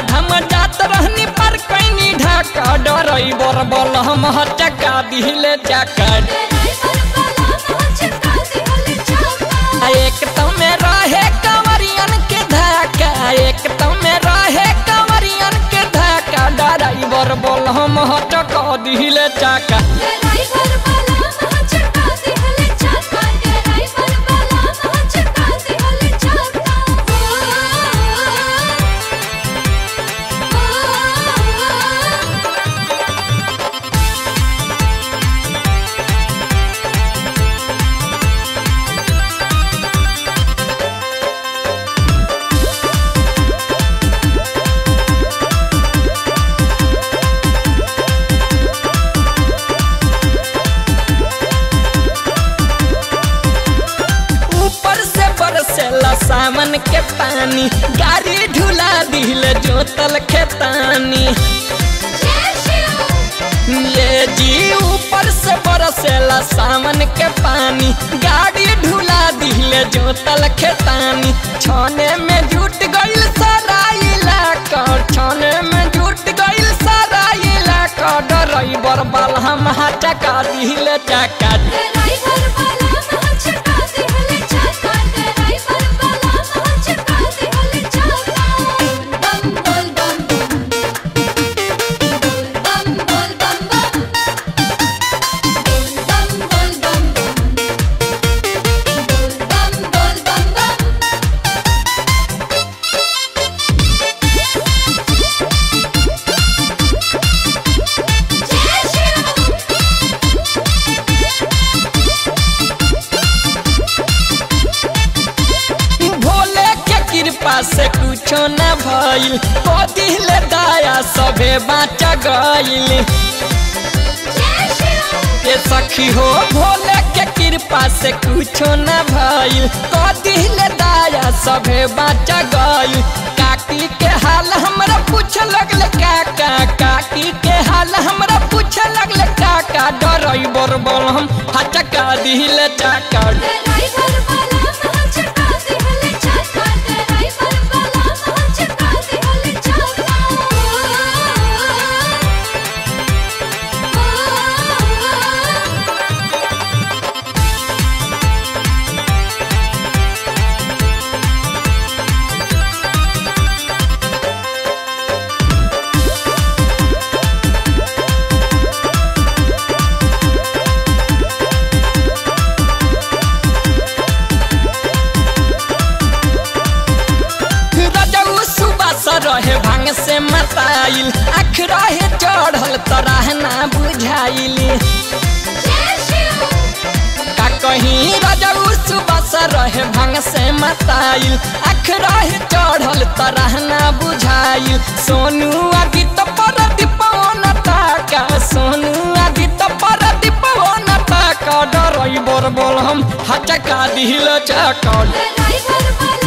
हम जात रहनी पर कैनी ढाका डराइवर बोल हम चका दिले चका आ एक तो में रहे कंवरियन के धाका एक तो में रहे कंवरियन के धाका डराइवर बोल हम चका दिले चका ऊपर से बरसेला सावन के पानी गाड़ी ढुला दिल जोतल खेतानी ये जी ऊपर से बरसेला सावन के पानी गाड़ी ढुला दिल जोतल खेतानी छाने में जुट गइल सारा इलाका छाने में जुट गइल सारा इलाका डराइवर बाल हम चका दिल चका भोले के कृपा से कुछो न भइल दिल दया सभे बाँच गइल ये सखी हो भोले के कृपा से कुछो न भइल दिल दया सभे बाँच गइल काकी के हाल हमरा पूछ लगल काका काकी के हाल हमरा पूछ लगल काका डराइवर बोल हम हचका दिल चाका रजऊ सुबह से रहे भांग से मताइल आँख रहे चढ़ल तराह ना बुझाइल का कहीं रजऊ सुबह से रहे भांग से मताइल आँख रहे चढ़ल तराह ना बुझाइल सोनू आदि तो पर दीपवन ताका सोनू आदि तो पर दीपवन ताका डराइवर बोल हम हचका दिल चका ड्राइवर वाला